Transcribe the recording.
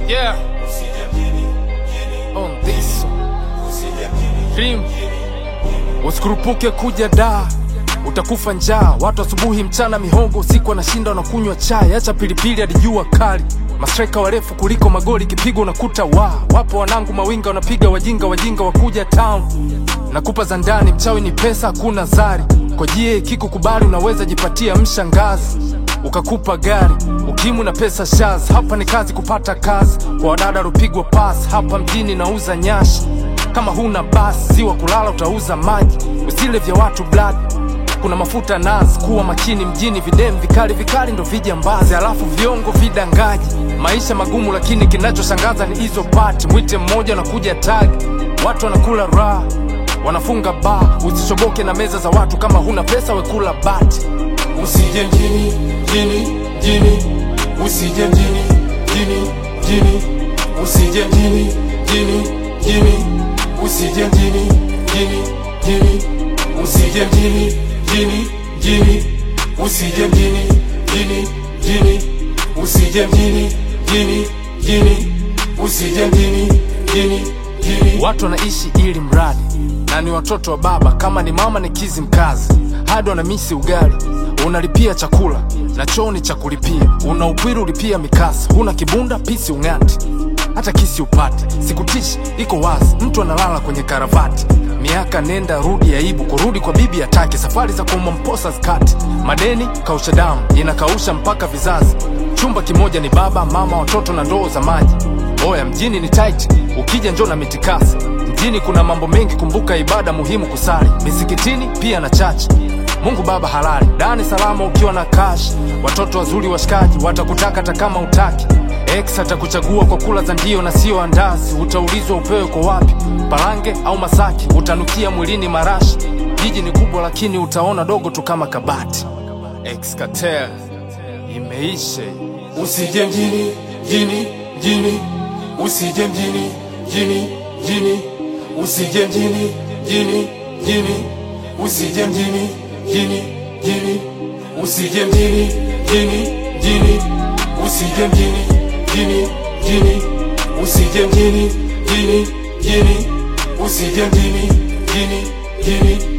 Yeah. On this Dream. Usikurupuke kuja da utakufa njaa. Watu asubuhi, mchana mihongo, usiku wanashinda wanakunywa chai. Acha pilipili hadi jua kali. Mastreka warefu kuliko magoli, kipigo unakuta wa wapo wanangu mawinga wanapiga wajinga, wajinga wakuja town. Nakupa za ndani, mchawi ni pesa, hakuna zari. Kwa jie kikukubali, unaweza jipatia mshangazi ukakupa gari ukimu na pesa shaz. Hapa ni kazi kupata kazi kwa wadada rupigwa pas. Hapa mjini nauza nyashi, kama huna basi ziwa kulala utauza maji. Usile vya watu blood, kuna mafuta nazi. Kuwa makini mjini, videm vikali vikali ndo vijambazi, alafu viongo vidangaji. Maisha magumu, lakini kinachoshangaza ni hizo pati. Mwite mmoja nakuja tagi, watu wanakula raha wanafunga baa. Usishoboke na meza za watu, kama huna pesa wekula bati. Usije mjini, mjini, mjini, usije mjini, mjini, mjini, usije mjini, mjini, mjini, usije mjini, mjini, mjini, usije mjini, mjini, mjini, usije mjini, mjini, mjini, usije mjini, mjini, mjini, usije mjini, mjini, mjini. Watu wanaishi ili mradi na ni watoto wa baba, kama ni mama ni kizi mkazi, hadi wanamisi ugali. Unalipia chakula na choo ni cha kulipia, una upwiru ulipia mikasa, huna kibunda pisi ung'ati, hata kisi upate. Sikutishi, iko wazi, mtu analala kwenye karavati. Miaka nenda rudi, aibu kurudi kwa bibi atake, safari za kuuma mposa zikati, madeni kausha damu inakausha mpaka vizazi. Chumba kimoja ni baba mama, watoto na ndoo za maji. Oya, mjini ni tight, ukija njoo na mitikasi. Mjini kuna mambo mengi, kumbuka ibada muhimu kusali misikitini pia na chachi. Mungu Baba halali, dani salama ukiwa na cash. Watoto wazuri washikaji watakutaka hata kama utaki. Ex atakuchagua kwa kula za ndio na sio andazi. Utaulizwa upewe kwa wapi, Parange au Masaki. Utanukia mwilini marashi. Jiji ni kubwa lakini utaona dogo tu kama kabati. Ex Cartel imeisha. Usije mjini, mjini, mjini, usije mjini, mjini, mjini, usije mjini, mjini, mjini, usije mjini, mjini, mjini, usije mjini, mjini, mjini, usije mjini, mjini, mjini, usije mjini, mjini, mjini, usije mjini, mjini, mjini